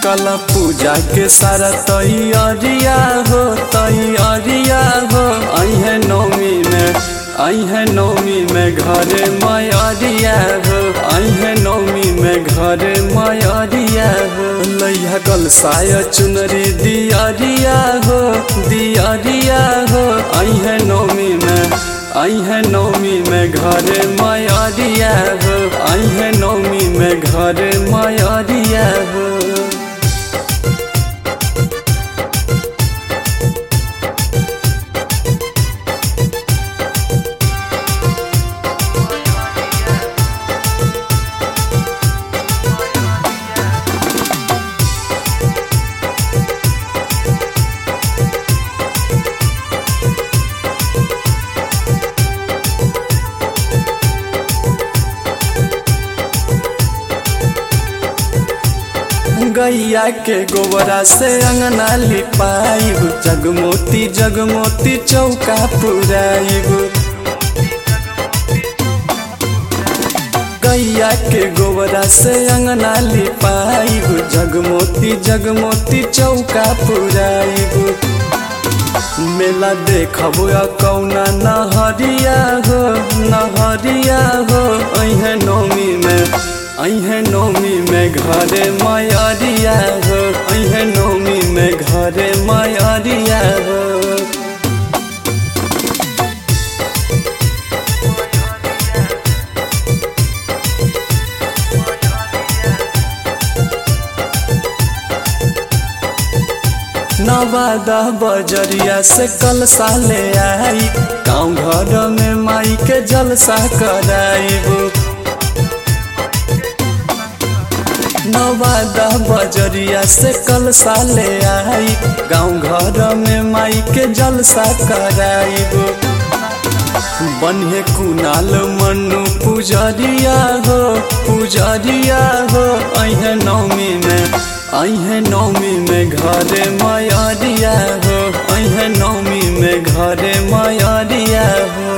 कल पूजा के सारा तैयारिया हो तैयारिया हो अहे नौमी में अहे नौमी में घरे मयरिया हो अहे नौमी में घरे मयरिया हो लैया कल साया चुनरी दियारिया हो दियारिया हो अहे नौमी में अहे नौमी में घरे मयरिया हो अहे नौमी में घरे मयरिया हो गैया के गोबरा से अंगना लिपाइब जगमोती जगमोती चौका पुराइब गैया के गोबरा से अंगना लिपाइब जगमोती जगमोती चौका पुराइब मेला देखब कौना नहरिया हो नहरिया हो अहे नौमी में अहे नौमी में घरे मयरिया हो अहे नौमी में घरे मयरिया हो नवादा बजरिया से कल साले आई गाँव घर में माई के जलसा कराइब नवादा बजरिया से कल साले आई गाँव घर में माई के जलसा कराइब बन्हे कुनाल मनु पुजरिया हो पुजरिया हो अहे नौमी में अहे नौमी में घरे मयरिया हो अहे नौमी में घरे मयरिया हो